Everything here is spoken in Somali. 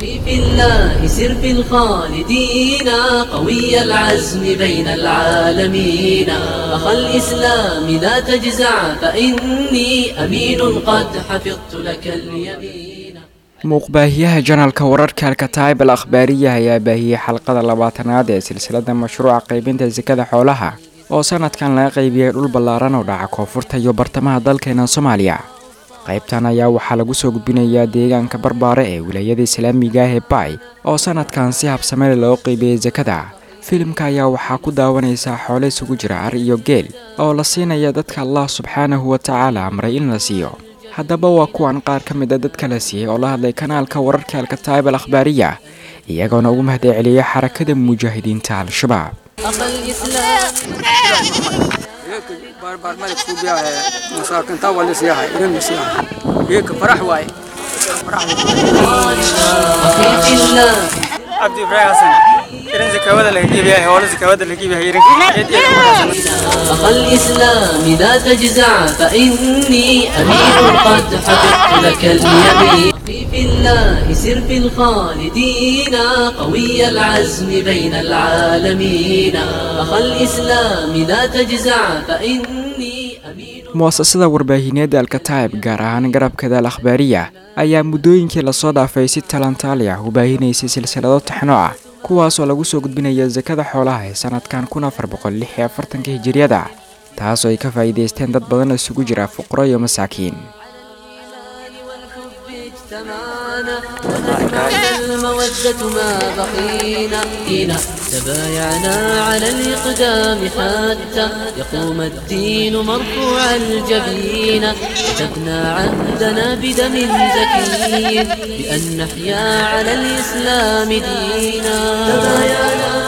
في الله سر في الخالدين قوي العزم بين العالمين أخ الإسلام لا تجزع فإني أمين قد حفظت لك اليمين muuqbaahiyaha janalka wararka alkataib al akhbaariya ayaa baahiyey xalqada labaatanaad ee silsilada mashruuca qaybinta sakada xoolaha oo sanadkan laga qaybiyey dhul ballaaran oo dhaca koonfurta iyo bartamaha dalkeena soomaaliya qaybtan ayaa waxaa lagu soo gudbinayaa deegaanka barbaare ee wilaayada islaamiga ah ee baay oo sanadkan si habsamele loo qeybiyey sakada filimka ayaa waxaa ku daawanaysaa xoole isugu jira ar iyo geel oo la siinaya dadka allah subxaanahu wa tacaala amray in la siiyo haddaba waa kuwan qaar ka mid a dadka la siiyey oo la hadlay kanaalka wararka alkataib al akhbaariya iyagoona ugu mahday celiyay xarakada mujaahidiinta al-shabaab أخ الإسلام barbarmada kuubiya masaakinta wali siyahay irin siyahay geeka farax waaye أخي في الله cabdi ibraahim xasan irin zakawada laga iibiyahay hoola zakawada laga iibiyahay irin أخ الإسلام لا تجزع فإني أمين قد حفظت لك اليمين في الله سر في الخالدين قوي العزم بين العالمين أخ الإسلام لا تجزع فإني أمين mu'asasada warbaahineedda alkataib gaar ahaan garabkeeda al akhbaariya ayaa muddooyinkii lasoo dhaafay si talantaali ah u baahinaysay silsilado taxno ah kuwaasoo lagu soo gudbinaya sakada xoolaha ee sanadkan kun afar boqol lix iyo afartanka hijiriyada taasoo ay ka faa'iidaysteen dad badan isugu jira fuqaro iyo masaakiin والحب اجتمعنا ونجمعنا المودة ما بقينا فينا تبايعنا على الإقدام حتى يقوم الدين مرفوع الجبين كتبنا عهدنا بدم زكي بأن نحيا على الإسلام دينا تبايعنا